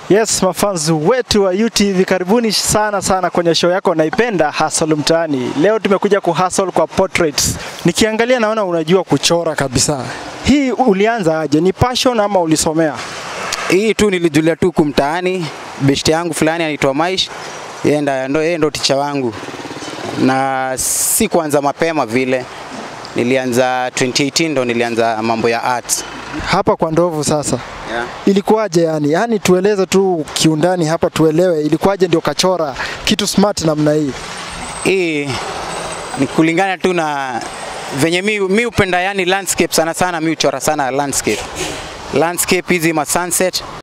Yes, mafans wetu wa UTV karibuni sana sana kwenye show yako naipenda Hustle Mtaani. Leo tumekuja ku hustle kwa portraits. Nikiangalia naona unajua kuchora kabisa. Hii ulianza aje? Ni passion ama ulisomea? Hii tu nilijulia tu kumtaani, beshte yangu fulani anaitwa Maish, yeye ndo ndo yeye ndo ticha wangu, na si kuanza mapema vile, nilianza 2018 ndo nilianza mambo ya art Hapa kwa ndovu sasa. yeah. Ilikuwaje yani? Yaani tueleze tu kiundani hapa tuelewe ilikuwaje ndio kachora kitu smart namna hii. Hii ni kulingana tu na venye mi, mi upenda yani landscape sana sana, mi uchora sana landscape landscape hizi ma sunset